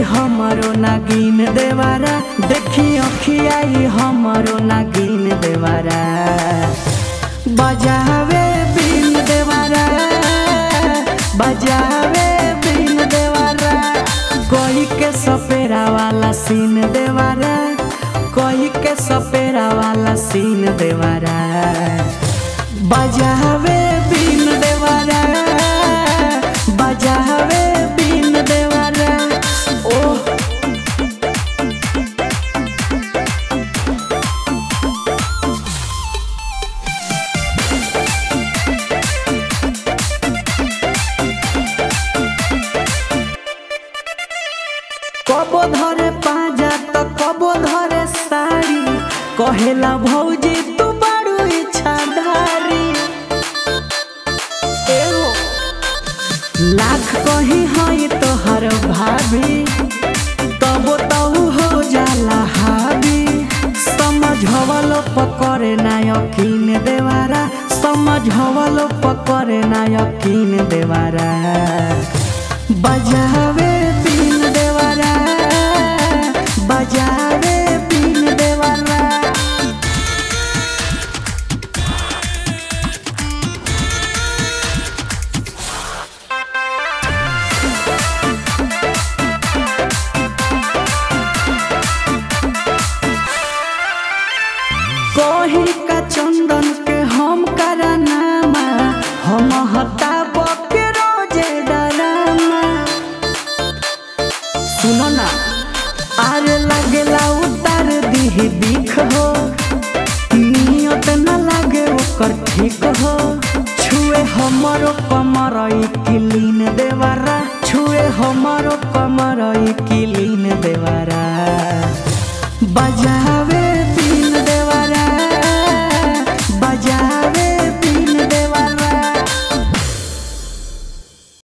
हमरो नागिन देवारा देखी अखियाई हमरो नागिन देवारा बजावे बिन देवारा बजावे बिन देवारा कोई के सपेरा वाला सीन देवारा कोई के सपेरा वाला सीन देवारा बजावे बिन देवारा बजावे बिन देवारा ओह कबो धरे पाजा त कबो धरे साड़ी कहेला भौजी तू बड़ू इच्छाधारी एहो लाख कही हई तोहर भाभी तबो तऊ हो जाला हावी समझवलो पकड़े ना यकीन देवारा समझवलो पकड़े ना यकीन देवारा बजावे बिन देवारा बजावे बिन देवारा कही का चंदन के हम करनामा हम हटाब के रोजे डरामा सुनो ना आरे लगेला उतार दीही बिख हो नियत न लागे ओकर ठीक हो छुए हमरो कमर ई किलीन देवारा छुए हमरो कमर ई किलीन देवारा बजावे